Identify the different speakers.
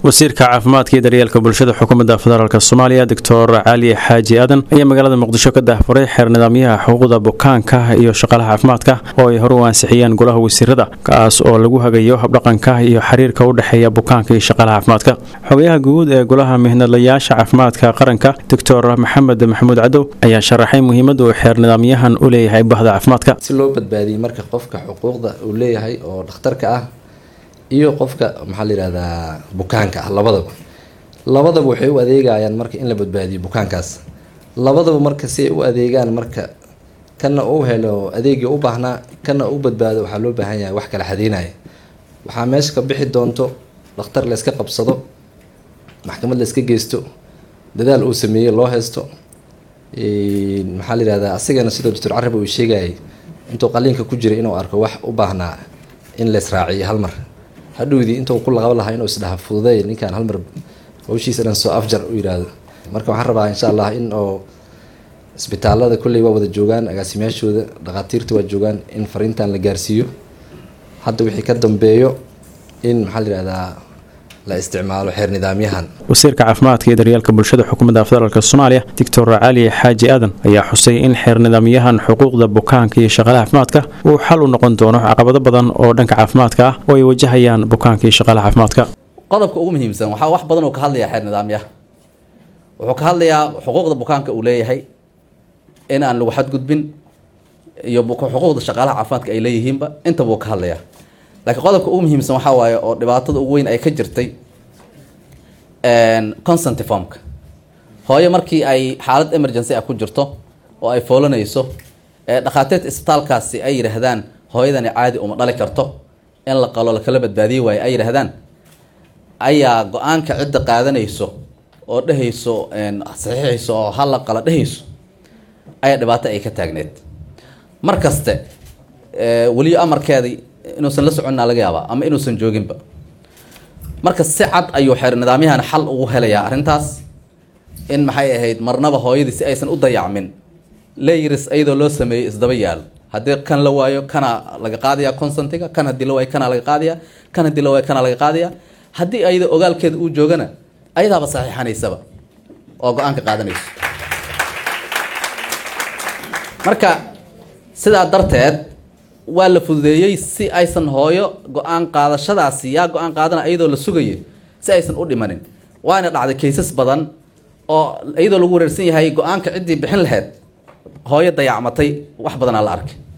Speaker 1: wasiirka caafimaadka iyo daryeelka bulshada xukuumadda federaalk soomaaliya doctor cali xaaji aadan ayaa magaalada muqdisho ka daahfuray xeer nidaamyaha xuquuqda bukaanka iyo shaqaalaha caafimaadka oo ay hore u ansixiyeen golaha wasiirada kaas oo lagu hagayo habdhaqanka iyo xiriirka u dhexeeya bukaanka iyo shaqaalaha caafimaadka xogayaha guud ee golaha mihnadlayaasha caafimaadka qaranka doctor maxamed maxamuud cadow ayaa sharaxay muhiimadda uu xeer nidaamyahan u leeyahay bahda caafimaadka
Speaker 2: si loo badbaadiyey marka qofka xuquuqda uu leeyahay oo dhakhtarka ah iyo qofka maxaa la yihahdaa bukaanka ah labadaba labadaba waxay u adeegayaan marka in la badbaadiyo bukaankaas labadaba marka si ay u adeegaan marka kana uu helo adeegii u baahnaa kana u badbaado waxaa loo baahan yahay wax kala xadeynaya waxaa meesha ka bixi doonto dhakhtar layska qabsado maxkamad layska geysto dadaal uu sameeyey loo haysto maxaa la yihahdaa asigana sidoo doctor carab uu sheegayay intuu qaliinka ku jiray inuu arko wax u baahnaa in laysraaciyo hal mar hadhowdii intuu ku laqabo lahaa inuu isdhaha fududeey ninkaan halmar hawshiisa dhan soo afjar u yidhaahdo marka waxaan rabaa insha allah in oo isbitaalada kolley waa wada joogaan agaasimayaashooda dhakhaatiirta waa joogaan in fariintan la gaarsiiyo hadda wixii ka dambeeyo in maxaa la yihahdaa la isticmaalo xeer nidaamyahan
Speaker 1: wasiirka caafimaadka iyo daryeelka bulshada xukuumadda federaalk soomaaliya doctor cali xaaji aadan ayaa xusay in xeer nidaamyahan xuquuqda bukaanka iyo shaqaalaha caafimaadka uu xal u noqon doono caqabado badan oo dhanka caafimaadka ah oo ay wajahayaan bukaanka iyo shaqaalaha caafimaadka
Speaker 3: qodobka ugu muhiimsan waxaa wax badan uu ka hadlayaa xeer nidaamyaha wuxuu ka hadlayaa xuquuqda bukaanka uu leeyahay in aan lagu xadgudbin iyo xuquuqda shaqaalaha caafimaadka ay leeyihiinba intaba uu ka hadlayaa laakiin qodobka ugu muhiimsan waxaa waaye oo dhibaatada ugu weyn ay ka jirtay consent formka hooyo markii ay xaalad emergency ah ku jirto oo ay foolanayso ee dhakhaatiirta isbitaalkaasi ay yidhaahdaan hooyadani caadi uma dhali karto in la qalo lakala badbaadiye waayo ay yidhaahdaan ayaa go-aanka cidda qaadanayso oo dhehayso saxiixayso oo hala qala dhehayso ayaa dhibaato ay ka taagneed mar kaste weliyo amarkeedii inuusan la soconnaa laga yaabaa ama inuusan jooginba marka si cad ayuu xeer nidaamyahan xal ugu helayaa arrintaas in maxay ahayd marnaba hooyadii si aysan u dayacmin leyiris iyadoo loo sameeyey isdaba yaal haddii kan la waayo kana laga qaadaya consentiga kan haddii la waayo kana laga qaadaya kan haddii la waayo kana laga qaadaya haddii ayada ogaalkeeda uu joogana ayadaaba saxiixanaysaba oo go-aanka qaadanayso marka sidaa darteed waa la fududeeyey si aysan hooyo go-aan qaadashadaasi yaa go-aan qaadana iyadoo la sugayo si aysan u dhimanin waana dhacday kaysas badan oo iyadoo lagu wareersan yahay go-aanka ciddii bixin lahayd hooyo dayacmatay wax badanaa la arkay